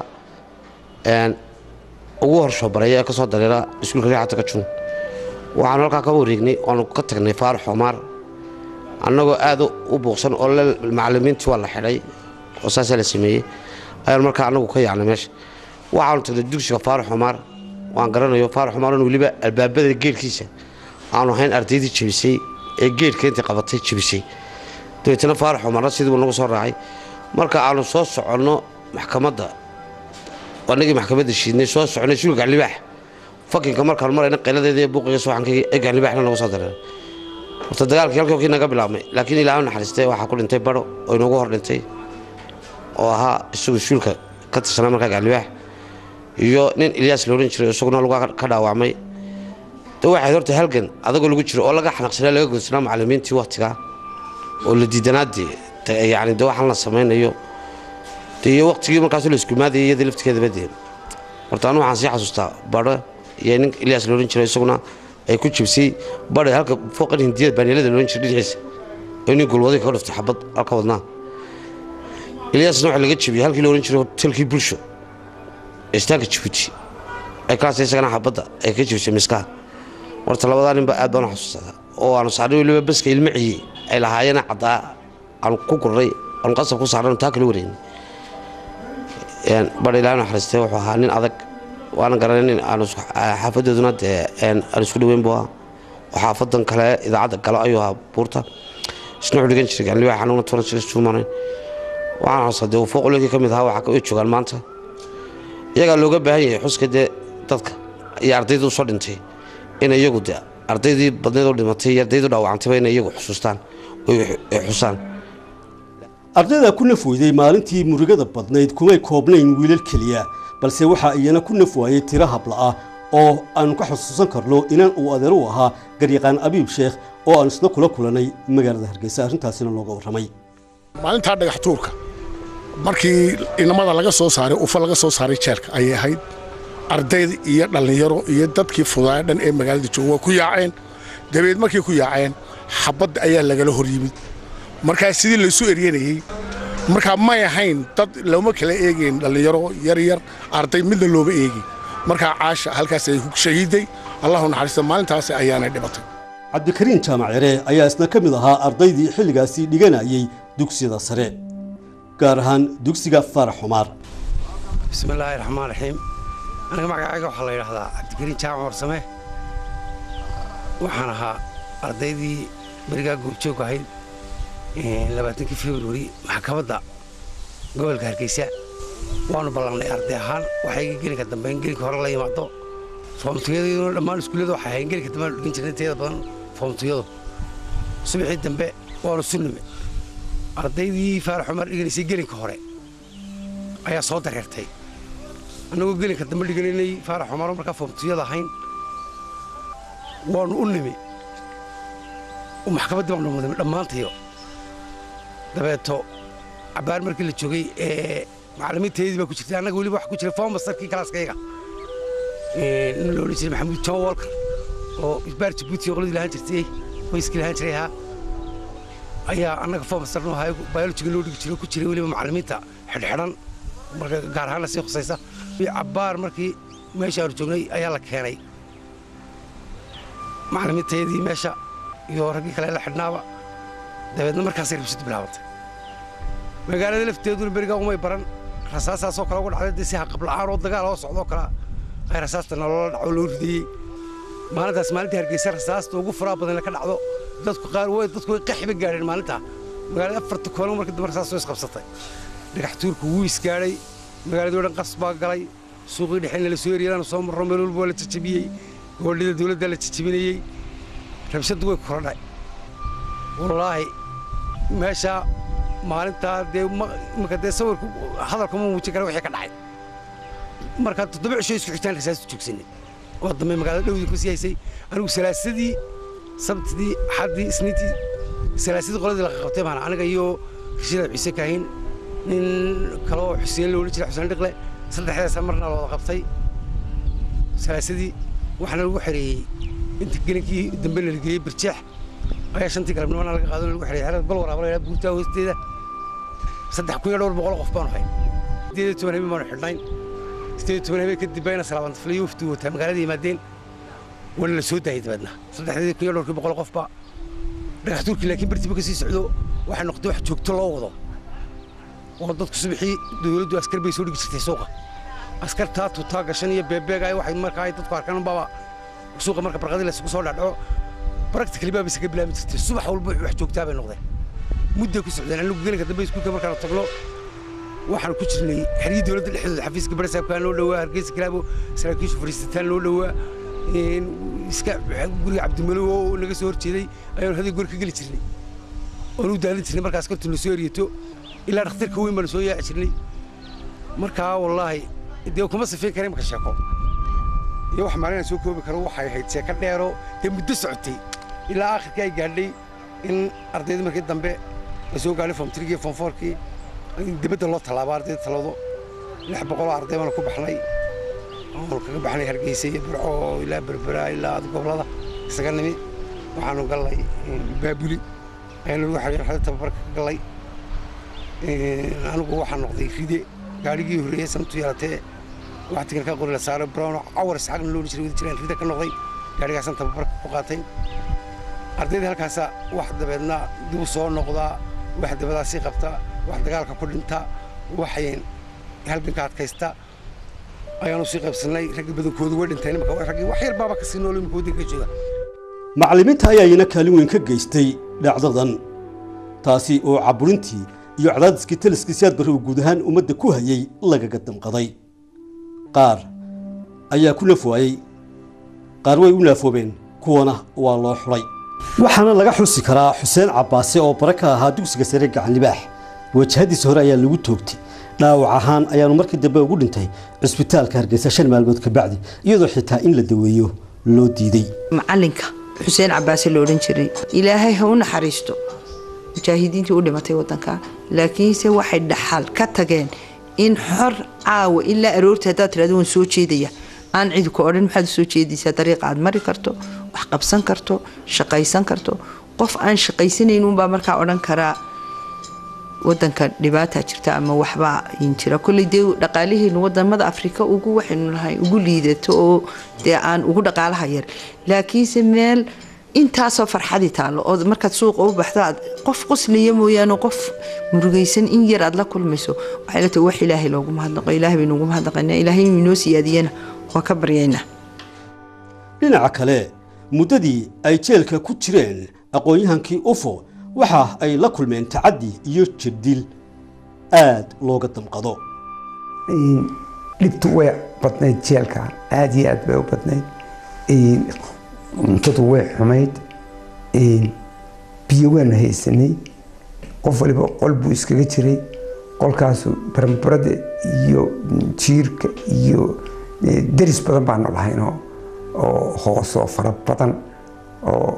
ugu horshoobareeya ee ka soo dareera iskuulka lixlaatanka juun waxaanu halkaa ka wareegnay oanu ka tagnay faarax xumaar annagoo aad u buuqsan oo macallimiintii waa la xidhay oo saasaa la sameeyey ayaan markaa annagu ka yaacnay meesha waxaanu tagnay dugsiga faarax xumaar waan garanayo faarax xumaaran weliba albaabada geelkiisa aanu ahayn ardaydii jebisay ee geelka intii qabatay jebisay dabeetana faarax xumaarna sidii buu nagu soo raacay marka aanu soo soconno maxkamadda anagii maxkamadda shiidnay soo soconay suulka libaax fakinka markaan marayna qayladeeda ee buuqiga subaxankayga ee gacanlibaaxna nagu soo dareeray horta dagaalkii halkii kii naga bilaabmay laakiin ilaahay naxariistay waxaa ku dhintay baro oo inoogu hor dhintay oo ahaa isagu suulka ka tirsanaa markaa gacanlibaax iyo nin ilyaas la odhan jiray isaguna lugaa ka dhaawacmay de waxayd horta halgan adagoo lagu jiro oo laga xanaqsanaa laga goynsanaa macallimiintii waktigaa oo la diidanaadee yani de waxaan la samaynayo de iyo waktigii markaas la iskumaadayay iyada laftigeedaba dee horta anu waxaan sii xasuustaa badho iyo nin ilyaas la odhan jiray isaguna ay ku jibsay badhe halka fooqan hindiyada baaniyalada la odhan jiray dhinaciisa oo nin gulwaday kaga dhuftay xabad halka wadnaa ilyaasna waxa laga jibiyey halkii la odhan jiray hotelkii bulsho istaanka jibuuti ay kaas isagana xabadda ay ka jibisay miskaha horta labadaa ninba aad baan u xasuustaa oo aanu saarnay weliba baska ilmo ciye ay lahaayeen caddaa aanu ku gurnay aanu qasab ku saarnay taa kala wareynay badha ilaahay naxariistay wuxuu ahaa nin adag waana garanay nin aanu xaafadooduna dee aan isku dhoweyn buu ahaa oo xaafadan kale idaacadda galo ayuu ahaa buurta isna wuxuu dhigan jiray gacanlibax anuguna turan jiray suumanayn waxaan xasuustaa dee fooquloonkii ka mid ahaa waxaa way joogaan maanta iyagaa looga baahan yahay xuska dee dadka iyo ardayda usoo dhintay in iyagu de ardaydii badneed oo dhimatay iyo ardaydu dhaawacantayba inay iyagu xusuustaan ay xusaan ardayda ku naf weyday maalintii murugada badnayd kumay koobnayn wiilal keliya balse waxaa iyana ku naf waayey tiro habla ah oo aanu ka xusuusan karno inaan uu adeer u ahaa garyaqaan abiib sheekh oo aan isna kula kulanay magaalada hargeysa arrintaasina looga warramay maalintaa dhagaxtuurka markii inamada laga soo saaray ufa laga soo saaray jeelka ayay ahayd ardayda iyo dhallinyaro iyo dadkii fudaaya dhan ee magaalada jooga waa ku yaaceen dabeed markay ku yaaceen xabadda ayaa lagala hor yimid markaa sidii laysu eryanayey markaa may ahayn dad looma kala eegayn dhallinyaro yaryar arday midna looma eegin markaa caasha halkaas ay shahiiday allahu naxariista maalintaas ayaanay dhibatay cabdikariin jaamac yare ayaa isna ka mid ahaa ardaydii xilligaasi dhiganayay dugsiyada sare gaar ahaan dugsiga faarax xumaar bismillaahi raxmaan raxiim aniga magacayga waxaa la yidhaahdaa cabdikariin jaamac warsame waxaan ahaa ardaydii berigaa goobjoog ahayd labaatankii februari maxkamadda gobolka hargeysa waanu ballannay arday ahaan waxayga gelinka dambe in gelinka hore la yimaado foomtuyadayaduna dhammaan iskuullada waxay ahayn gelinka dambe aanu dhigin jirnay inteeda badan foomtuyadu subaxii dambe waanu sunnime ardaydii faarax cumar dhiganaysay gelinka hore ayaa soo dareertay annagoo gelinka dambe dhiganaynay faarax cumaro markaa foomtuyada ahayn waanu u nimi maxkamaddii baanu mudnay dhammaantayo dabeeto cabbaar markii la joogay ee macallimiinteedii baa ku jirtay annaga weliba wax ku jiray fomastarkii kalaaskayga nin la odhan jiray maxamuud john walker oo isbaar jabuuti qoladii lahaan jirtay qoyskii lahaan jiray ahaa ayaa annaga fomastar noo ahaa biolojiga loo dhigi jiray ku jiray weliba macallimiinta xidhxidhan marka gaar ahaanna sii khusaysa cabbaar markii meesha aanu joognay ayaa la keenay macallimiintayadii meesha iyo raggii kale la xidhnaaba dabeedna markaasay rabshadu bilaabantay magaalada lafteeduna berigaa umay baran rasaasaasoo kale uga dhacday dee si haqabla'aan oo dagaal oo socdoo kalea ay rasaasta nolola dhaco loo ridayey maalintaas maalintii hargeysa rasaasta ugu furaa badanna ka dhacdo dadku qaar way dadku way qaxiba gaadheen maalintaa magaalada afarta koolan markii dambe rasaas soo isqabsatay dhagax tuurku wuu isgaadhay magaaladii o dhan qas baa galay suuqii dhexena la soo eriyadaan soo marro meel walba waa la jajabiyey gobollada dawladda la jajabinayey rabshaddu way korodhay wallaahi meeshaa maalintaa dee marka dee sawirku hadalka ma muujin kara wixii ka dhacay markaa toddoba cisho isku xitaan rasaastu joogsanay oo dambe magaalada dhowdii ku sii haysay anigu salaasadii sabtidii axaddii isniintii salaasadii qoladii la qabtay baana aniga iyo rashida ciise kaahin nin kaloo xuseen la odhan jiray xuseen dhiqle saddexdaasa marna la wada qabtay salaasadii waxaana lagu xereeyey inta gelinkii dambe la geeyey birjeex ayaa shantii galabnimana laga qaado lagu xereeyey xerada gol waraaba la buurtaa hoosteeda saddex kun iyo dhowr boqol qof baanu hayn sideed iyo toban habeen baanu xidhnayn sideed iyo toban habeen kadib bayna salaabantafliyo wafdi wataa magaalada yimaadeen waana la soo daayay dabeedna saddexdeedii kun iyo dhowrkii boqol qofba dhagax tuurkii laakiin bartiba ka sii socdo waxay noqotay wax joogto loo wado oo dadku subaxii dowladdu askar bay soo dhigi jirtay suuqa askartaa tutaa gashan iyo beebeega ay waxay markaa ay dadku arkaan baba suuqa marka barqadii la isugu soo dhacdhaco practically baa isaga bilaabi jirtay subax walba wax joogtaa bay noqdeen mudday ku socdeen anigu gelinka dambe iskuulka markaan tagno waxaan ku jirnay xeryii dowladda dhexdooda xafiiska barasaabkaan loo dhowaa hargeysa kilaabo saraakiisha fariisataan loo dhowaa iska guriga cabdimalow oo naga soo horjeeday ayaanu haday guri ka geli jirnay oonu daadin jirnay markaas kartu na soo eriyato ilaa dhakhtarka weyn baanu soo yaaci jirnay markaa wallaahi dee kuma sifeyn kara imaka sheeko iyo wax maalin aan soo koobi karo waxay ahayd sheeko dheero dee muddo socotay ilaa aakhirkii ay gaadhay in ardayda markii dambe la soo gaadhay form trigii form fourkii in dibadda loo tallaabo ardayda talado lix boqoloo arday baanu ku baxnay oonu kaga baxnay hargeysa iyo burco ilaa berbera ilaa gobollada isaga nimi waxaanu gallay baabuli ayaanu lagu xariir xada tababarka ka gallay anigu waxaan noqday ride gaadhigii horreeyey samtu yeelatee waxtigan ka qori la saaro brown cawar isxaaqna loo jiray wadi jireen rida ka noqday gaadhigaasaan tababarka ku qaatay ardayda halkaasa wax dabeedna dib u soo noqdaa wax dabadaasii qabta wax dagaalka ku dhinta waxayn halganka adkaysta ayaanu sii qaybsannay raggii badankoodu way dhinteen imaka raggii wax yar baaba kasii nool imika waddanka jooga macallimiinta ayaa iyana kaalin weyn ka geystay dhacdadan taasi oo caburintii iyo cadaadiskii taliskii siyaad barre uu guud ahaan ummadda ku hayay lagaga damqaday qaar ayaa ku naf waayey qaar way u naafoobeen kuwana waa loo xulay waxaana laga xusi karaa xuseen cabbaase oo bare ka ahaa dugsiga sare gacan libaax wajahadiisa hore ayaa lagu toogtay dhaawac ahaan ayaanu markii dambe ugu dhintay cisbitaalka hargeysa shan maalmood ka bacdi iyadoo xitaa in la daweeyo loo diiday macalinka xuseen cabaase la odhan jiray ilaahay ha u naxariisto mujaahidiintii u dhimatay wadanka laakiinse waxay dhaxal ka tageen in xor caawa ilaa aroorta haddaad tirahdo waan soo jeedaya aan cidi ku odhan maxaad u soo jeedaysaa dariiqa aad mari karto wax qabsan karto shaqaysan karto qof aan shaqaysanayn unbaa markaa odhan karaa wadanka dhibaata jirta ama waxbaa jira kolley dee dhaqaalaheenu wadamada afrika ugu waxaynu nahay ugu liidato oo dee aan ugu dhaqaalaha yar laakiinse meel intaasoo farxadii taallo oo markaad suuqa u baxdo aad qof qosliya mooyaane qof murugaysan in yar aad la kulmayso waxay la tahay wax ilaahay loogu mahadnaqo ilaahay baynu ugu mahadnaqaynaa ilaahay inuu inoo siyaadiyana waa ka baryaynaa dhinaca kale muddadii ay jeelka ku jireen aqoon-yahankii ufo waxa ay la kulmeen tacaddi iyo jirdil aad looga damqado dhibtu way badnayd jeelka aad iyo aad bay u badnayd cuntadu way xumayd biyo waanu haysanay qof waliba qol buu iskaga jiray qolkaasu barambarada iyo jiirka iyo deris badan baanu lahaynoo oo hoosoo fara badan oo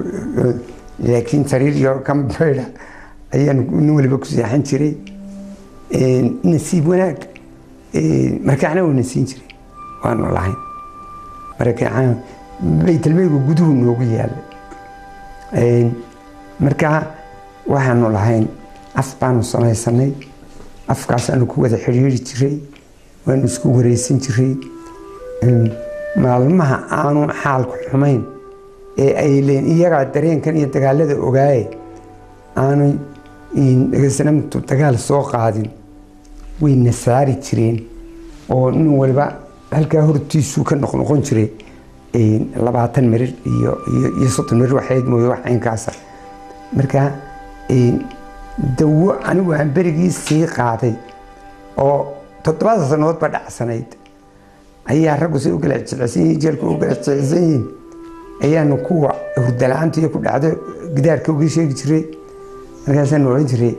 laakiin sariir iyo kambaydha ayaanu nin waliba ku seexan jiray nasiib wanaag markaacna wuu nasiin jiray waanu lahayn markaacna baytalmeygu guduhu noogu yaallay markaa waxaanu lahayn af baanu samaysanay afkaasaanu ku wada xidhiiri jiray waanu isku wareysan jiray maalmaha aanu xaalku xumayn ee ay leen iyagaa dareenkan iyo dagaalada ogaaye aanu dhegeysanamtu dagaal soo qaadin way nasaari jireen oo nin waliba halkaa hortiisuu ka noqnoqon jiray labaatan mirir iyo iyo soddon mirir waxayd mooye wax caynkaasa marka dawo anigu aan berigii sii qaaday oo toddobaada sannadood ba dhacsanayd ayaa raggu say u kala jecsan yihiin jeelku u kala jecsan yihiin ayaanu kuwa hurdala-aanta iyo ku dhacdo gidaarka uga sheegi jiray markaasaanu odhan jiray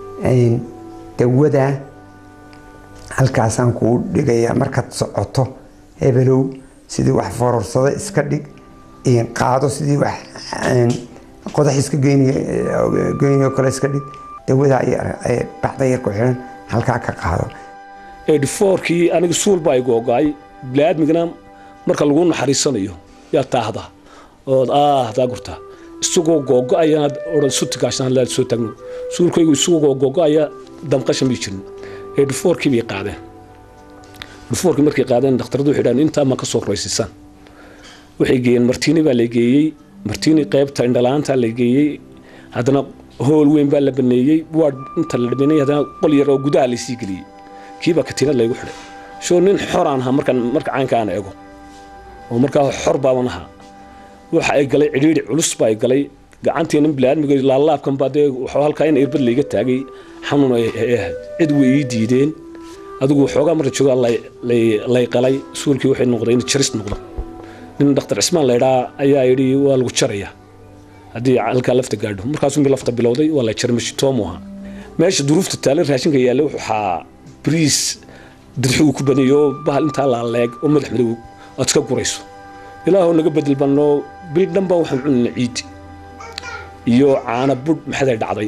dawadaa halkaasaan kuu dhigayaa markaad socoto hebelow sidii wax fororsada iska dhig qaado sidii wax qodax iska geynayo kale iska dhig dawadaa bacda yar ku xiran halkaa ka qaado edhifoorkii aniga suul baa igu ogaay biniaadmigana marka lagu naxariisanayo yaa taahda ood aahdaa gurtaa isagoo googo-ayanaad odhan sutigaashaan laad soo taagno suulkaygu isagoo googo-aya damqashan bay jirin edhifoorkii bay qaadeen edhifoorkii markay qaadeen dhakhtaradu waxay dhahan intaa ma ka soo roysisaan waxay geeyeen martiini baa la geeyey martiini qaybta indhalaanta la geeyey haddana hool weyn baa la baneeyey waa inta la dhameynay haddana qol yar oo gudaha laysii geliyey kiibaa katiinad laygu xidhay shoo nin xoraan ahaa markaan marka caynka aan eego oo markaa xor baaban ahaa waxa ay galay cidhiidhi culus baa ay galay gacantiina bilaadmiga laalaabkan baa dee waxuu halkaa in irbad layga taagay xanuun ay ahayd cid way ii diideen adigu waxoogaa marka joogaa lay qalay suulkii waxay noqday in jaris noqdo nin dhakhtar cismaan laydhaa ayaa yidhi waa lagu jarayaa haddii halkaa lafta gaadho markaasuu lafta bilowday waa la jaray mashitoomu ahaa meesha duruufta taale raashinka yaalla waxaa bariis dirxi uu ku baneeyo bahal intaa laaleeg oo madax madow aad iska gurayso ilaahoo naga bedel bannoo bil dhan baa waxaan cunina ciid iyo caana budh maxaday dhacday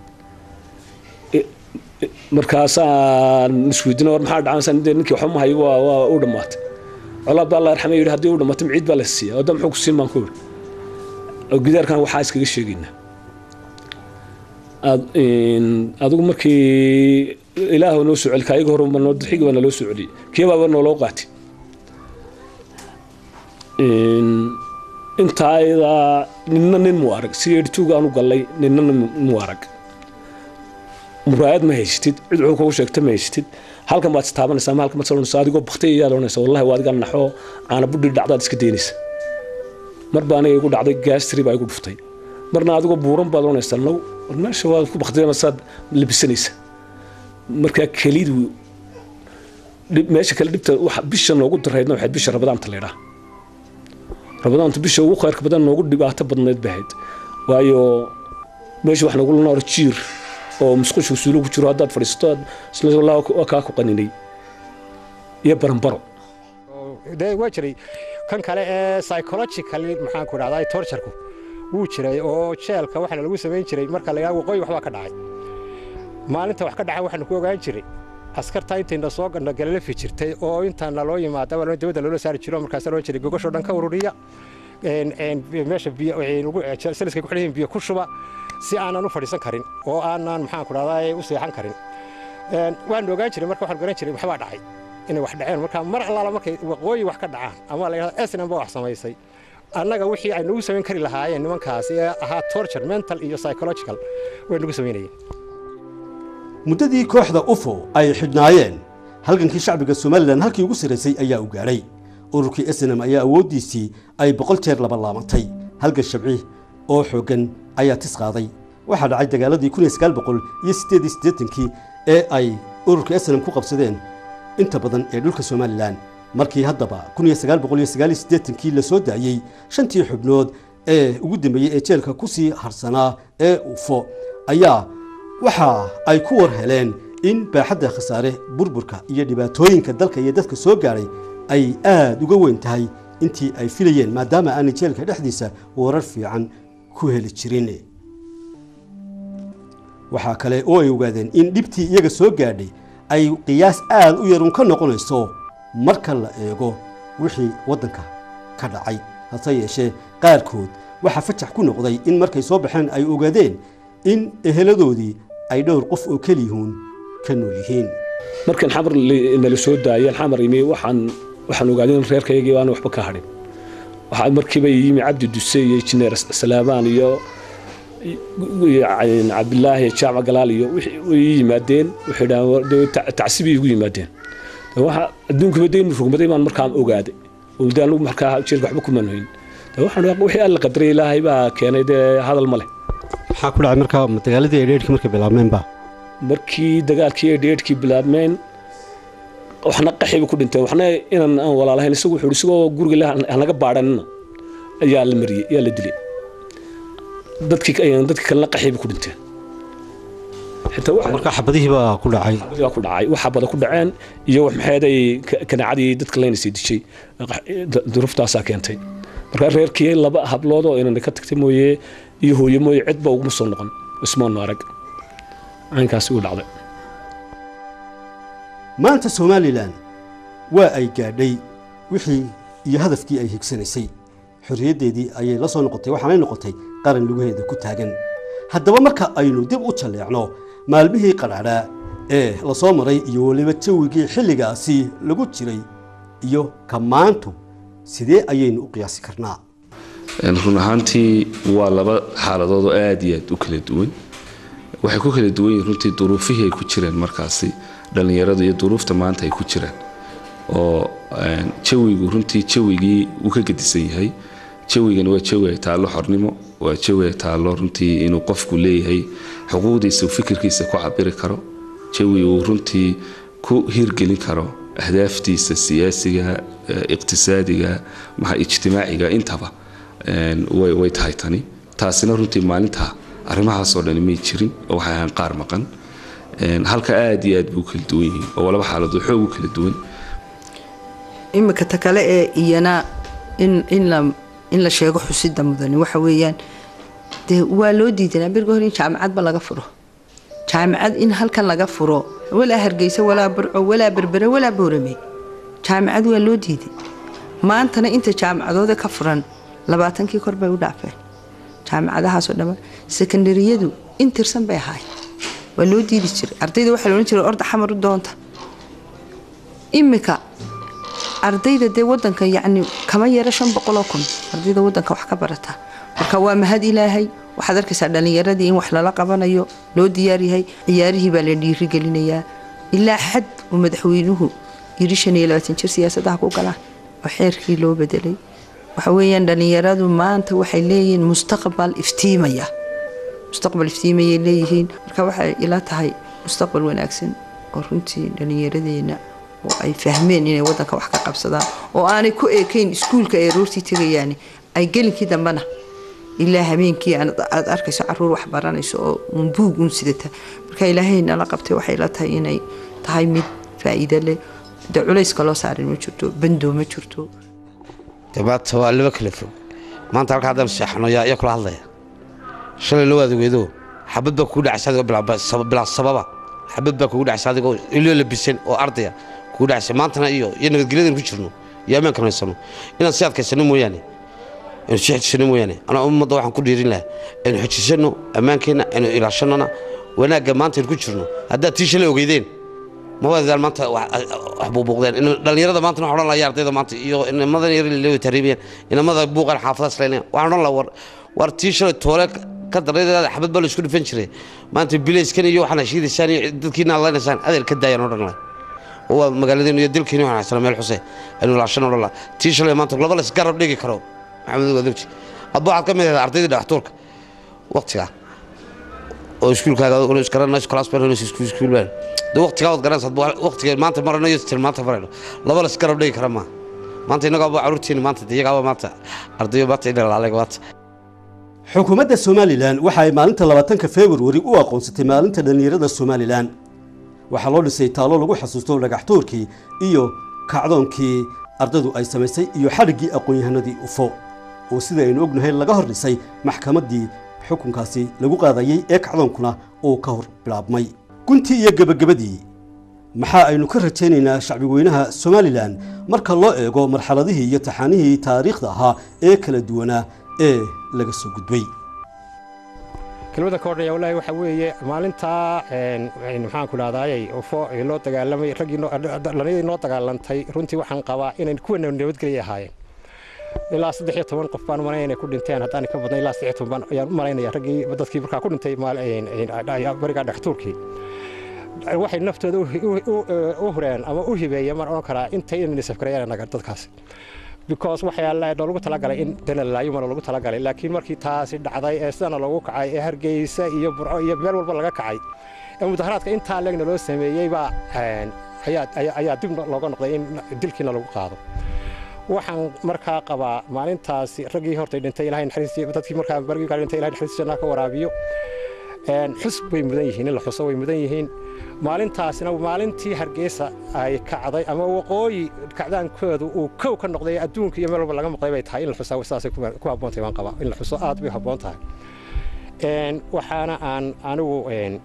markaasaan isweydiina war maxaa dhacansan dee ninkii waxba ma hayo waa waa u dhammaatay colaad baa allah yarxamay yidhi haddii u dhammaatay ciid baa la siiya wadda muxuu ku siin baan ku yidhi oo gidaarkan waxaa iskaga sheegaynaa adigu markii ilaah noo soo celi kaayaga hore noo dirxiga baa naloo soo celiyey kiyabaaba nooloo qaati intaa ayadaa ninna nin mu arag si edhituuga aanu gallay ninna nin mu arag muraayad ma haysatid cid wuxuu kugu sheegta ma haysatid halkan baad istaabanaysaa ma halkan baad salonaysaa adigoo baktay ayaad odhanaysaa wallahi waa adigaa naxoo caana budhi dhacdaad iska daynaysa mar baa aniga igu dhacday gaastri baa igu dhuftay marna adigoo buuran baad odhanaysaa now meesha waad ku baktay saad labisanaysa markaa kelidu meesha kale dhibta waxa bisha noogu daraydna waxayd bisha rabadaanta laydhaa rabadaanta bisha ugu khayrka badan noogu dhibaato badnayd bahayd waayo meesha wax nagu noor jiir oo musqusha suulo ku jiro haddaad fadhiisato isla waa kaa ku qaninay iyo baranbaro dee waa jiray kan kale ee psychologically maxaan ku dhahdaa torturku wuu jiray oo jeelka waxaana lagu samayn jiray marka la yidhaha waqooyi waxbaa ka dhacay maalinta wax ka dhacay waxaanu ku ogaan jiray askarta intayna soo gadhno galalafi jirtay oo intaana loo yimaada waa dawladda loola saari jiro markaasa loo jiray gogashoo dhan ka ururiya meesha saliskay ku xidhan biyo ku shuba si aanan u fadhiisan karin oo aanan maxaan ku dhahdaa u seexan karin waanu ogaan jiray marka waxaan garan jiray waxbaa dhacay inay wax dhaceen marka mar allaala markay waqooyi wax ka dhacaan ama la yidhahdo esnan ba wax samaysay annaga wixii ay nagu samayn kari lahaayeen nimankaasi ee ahaa torture mental iyo psychological way nagu samaynayeen muddadii kooxda ufo ay xidhnaayeen halgankii shacbiga somalilan halkii ugu sarraysay ayaa u gaadhay ururkii snm ayaa awooddiisii ay boqol jeer labalaabantay halgan shabci oo xooggan ayaa tis qaaday waxaa dhacay dagaaladii kun iyo sagaal boqol iyo siddeed iyo siddeetankii ee ay ururka snm ku qabsadeen inta badan ee dhulka somalilan markii haddaba kun iyo sagaal boqol iyo sagaal iyo siddeetankii la soo daayey shantii xubnood ee ugu dambeeyey ee jeelka ku sii harsanaa ee ufo ayaa waxa ay ku war heleen in baaxadda khasaare burburka iyo dhibaatooyinka dalka iyo dadka soo gaadhay ay aada uga weyn tahay intii ay filayeen maadaama aanay jeelka dhexdiisa warar fiican ku heli jirin waxaa kale oo ay ogaadeen in dhibtii iyaga soo gaadhay ay qiyaas aada u yarun ka noqonayso marka la eego wixii waddanka ka dhacay hase yeeshee qaarkood waxaa fajax ku noqday in markay soo baxeen ay ogaadeen in eheladoodii ay dhowr qof oo keliyuun ka nool yihiin markan xamar nala soo daayeen xamar imi waxaan waxaan ogaaday in reerkaygii aan waxba ka hadhin waxaa markiiba yimi cabdi duse iyo injineer salaamaan iyo cabdilaahi jaamac galaal iyo way yimaadeen waxay dhahaan tacsibay igu yimaadeen waxa adduunkuba daynu rugmaday baan markaan ogaaday olde anugu markaa jeerka waxba kumaan hoyn waxaan wixii alla qadaray ilaahay baa keenay dee hadal ma leh maxaa ku dhacay markaa dagaaladii ay dheerhkii markay bilaabmeenba markii dagaalkii ay dheerhkii bilaabmeen waxna qaxiba ku dhinteen waxna inaan aan walaalahayn isagu wuxuu isagoo guriga hanaga baadhanina ayaa la mariyey ayaa la dilay dadkii dadkii kalena qaxiba ku dhinteen markaa xabadihii baa ku dhacay baa ku dhacay wax xabada ku dhaceen iyo wax maxeeday kanaacadii dadka laynaysay dishay duruuftaasaa keentay markaa reerkii laba hablood oo inana ka tagtay mooye iyo hooye mooye cidba uguma soo noqon ismoonu arag caynkaasi uu dhacday maanta somalilan waa ay gaadhay wixii iyo hadafkii ay higsanaysay xorriyaddeedii ayay la soo noqotay waxaanay noqotay qaran lugaheeda ku taagan haddaba marka aynu dib u jalleecno maalmihii qadhaadhaa ee la soo maray iyo weliba jawigii xilligaasi lagu jiray iyo ka maantu sidee ayaynu u qiyaasi karnaa run ahaantii waa laba xaaladood oo aad iyo aad u kala duwan waxay ku kala duwan yihiin runtii duruufihii ay ku jireen markaasi dhallinyaradu iyo duruufta maanta ay ku jiraan oo jawigu runtii jawigii uu ka gedisan yahay jawigani waa jawi ay taallo xornimo waa jawi ay taallo runtii inuu qofku leeyahay xuquuqdiisa uu fikirkiisa ku cabiri karo jawi uu runtii ku hirgelin karo ahdaaftiisa siyaasiga iqtisaadiga maxa ijtimaaciga intaba way tahay tani taasina runtii maalinta arrimahaasoo dhani may jirin oo waxay ahaan qaar maqan halka aad iyo aad buu kala duwan yihiin oo laba xaaladood xoog u kala duwan imika ta kale ee iyana in in la in la sheego xusida mudani waxa weeyaan dee waa loo diidanaa berga hore in jaamacadba laga furo jaamacad in halkan laga furo walaa hargeysa walaa burco walaa berbere walaa boorame jaamacad waa loo diiday maantana inta jaamacadooda ka furan labaatankii kor bay u dhaafeen jaamacadahaasoo dhamma sekondariyadu in tirsan bay ahaay waa loo diidi jiray ardayda waxaa loodhan jiray orda xamar u doonta imika ardayda dee wadanka yacni kama yara shan boqoloo kun ardayda wadanka wax ka barata marka waa mahad ilaahay waxaad arkaysaa dhallinyaradii in wax lala qabanayo loo diyaaryahay ciyaarihii baa la dhiirigelinayaa ilaa xad uu madaxweynuhu yiri shan iyo labaatan jir siyaasadaha ku galaan oo xeerkii loo bedelay waxa weeyaan dhallinyaradu maanta waxay leeyihiin mustaqbal iftiimaya mustaqbal iftiimayay leeyihiin marka waxay ila tahay mustaqbal wanaagsan oo runtii dhallinyaradeenna oo ay fahmeen inay wadanka wax ka qabsadaan oo aanay ku eekayn iskuulka ay aroortii tegayaan ay gelinkii dambena ilaa habeenkii aad arkayso caruur wax baranayso oo uun buug uun sidata marka ilaahay nala qabtay waxay la tahay inay tahay mid faa'iido leh de culayska loo saarin ma jirto bandoo ma jirto maanta waa laba kala fog maanta halka haddaan seexano yaa iyo kula hadlaya shalay loo adegeedo xabad baa kugu dhacsa adigoo bilaa sababa xabad baa kugu dhacsa adigoo iloo labisan oo ardaya kugu dhacsa maantana iyo iyo nabadgelyadan ku jirno iyo ammaankan haysano inaan si adkaysano mooyaane aynu si xejisano mooyaane anaa ummadda waxaan ku dhiirin lahaa aynu xejisano ammaankeenna aynu ilaashanona wanaagga maanta aynu ku jirno haddaad tii shalay ogeydeen mawaadaan maanta wax buubuuqdeen dhallinyarada maanta waxaan odhan lahaa ardayda maanta iyo inamadan yar leeyo tariibiyeen inamada buuqan xaafadaas leynaya waxaan odhan lahaa war war tii shalay toole ka daraydeeda xabad baa la isku dhifan jiray maanta bilayskan iyo waxaan heshiidaysaan iyo dadkiina adlaynaysaan adeer ka daayaan odhan lahay oo waa magaaladeenu iyo dilkeeni waxaan haysana meel xuse aynu laashan odhan laha tii shalay maanta laba la isgarab dhigi karo maxamed wadabji hadba waxaad ka mid ahayd ardaydii dhagaxtuurka waqtigaa oo iskuulkaaga isgaranayso class baranayso iskuul baan de waqtigaa wad garanaysa hadba waqtiga maanta marano iyo til maanta marayno laba la isgarab dhigi kara maaha maanta innagaaba caruurteeni maanta de iyagaaba maanta ardayo maanta inalaalega maanta xukuumadda somalilan waxa ay maalinta labaatanka februari u aqoonsatay maalinta dhallinyarada somalilan waxaa loo dhisay taalo lagu xasuusto dhagaxtuurkii iyo kacdoonkii ardaydu ay samaysay iyo xadhiggii aqoon-yahanadii ufo oo sida aynu ognahay laga hor dhisay maxkamaddii xukunkaasi lagu qaadayey ee kacdoonkuna uu ka hor bilaabmay guntii iyo gebagabadii maxaa aynu ka rajaynaynaa shacbi weynaha somalilan marka loo eego marxaladihii iyo taxaanihii taariikhda ahaa ee kala duwanaa ee laga soo gudbay kelmadda ka odhanaya wallaahi waxaa weeye maalintaa maxaan ku dhahdaayay ufo ee loo dagaalamay raggii dhallinyadii noo dagaalantay runtii waxaan qabaa inay kuwana nabadgelya ahaayeen ilaa saddex iyo toban qof baan malaynaya inay ku dhinteen haddaan ka badnay ilaa saddex iyo toban baan ayaan u malaynaya raggii dadkii markaa ku dhintay barigaa dhextuurkii waxay naftooda u hureen ama u hibeeyeen maan odhan karaa intay inayna safkarayaan naga dadkaasi because waxyaala loogu talagalay in danalaayumana lagu talagalay laakiin markii taasi dhacday ee sidana loogu kacay ee hargeysa iyo burco iyo meel walba laga kacay ee mudaharaadka intaa leegna loo sameeyey baa ayaa dib looga noqday in dilkiina lagu qaado waxaan markaa qabaa maalintaasi raggii hortay dhintay ilahay naxariistii dadkii markaa bargii kaa dhintay ilahay naxariistii jannaa ka waraabiyo xus way mudan yihiin in la xuso way mudan yihiin maalintaasina maalintii hargeysa ay kacday ama waqooyi kacdaankoodu uu kow ka noqday adduunka iyo meel walba laga maqday bay tahay in la xusaa sidaasay ku habboontahay baan qabaa in la xuso aad bay habboon tahay waxaana aan anigu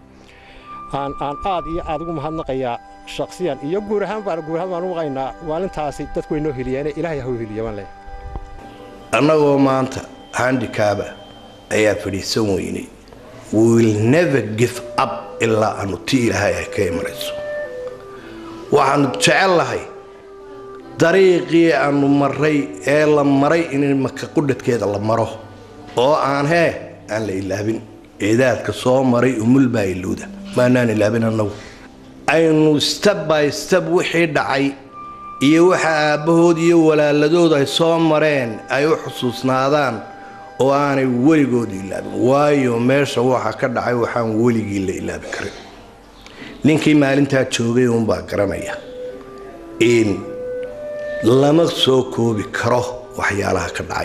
aan aan aad iyo aad ugu mahadnaqayaa shaksiyan iyo guur ahaan baan guur ahaan baan u maqaynaa maalintaasi dadku way noo heliyeene ilaahay ha u heliye baan leeyahay annagoo maanta handikaaba ayaa fadhiisan weynay we will never give up ilaa aanu ti ilaahay ay ka imanayso waxaanu jecel lahay dariiqii aanu maray ee la maray in maka qudhadkeeda la maro oo aan hee aan la ilaabin ciidaadka soo maray umul baa ilowda maanaan ilaabin annagu aynu steb by steb wixii dhacay iyo waxa aabbahood iyo walaaladood ay soo mareen ay u xusuusnaadaan oo aanay weligood ilaabin waayo meesha waxa ka dhacay waxaan weligii la ilaabi karin ninkii maalintaa joogay uunbaa garanaya in lama soo koobi karo waxyaalaha ka dhacay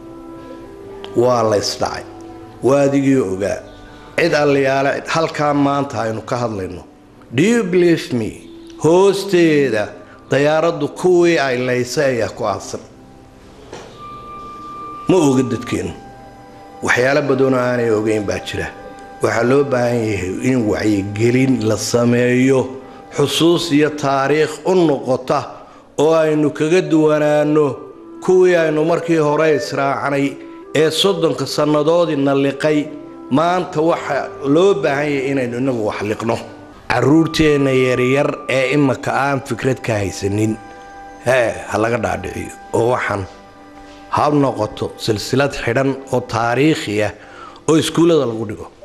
waa laysdhacay waa adigii ogaa cid alliyaale halkaa maanta aynu ka hadlayno do you believe me hoosteeda dayaaraddu kuwii ay laysay ayaa ku aasan ma oga dadkeennu waxyaalo badanoo aanay ogeyn baa jira waxaa loo baahan yahay in wacyigelin la sameeyo xusuus iyo taariikh u noqota oo aynu kaga duwanaanno kuwii aynu markii hore israacnay ee soddonka sannadoodina liqay maanta waxa loo baahan yahay inaynu inagu wax liqno caruurteenna yaryar ee imaka aan fikrad ka haysanin hee ha laga dhaadhiciyo oo waxaan ha noqoto silsilad xidhan oo taariikhi ah oo iskuullada lagu dhigo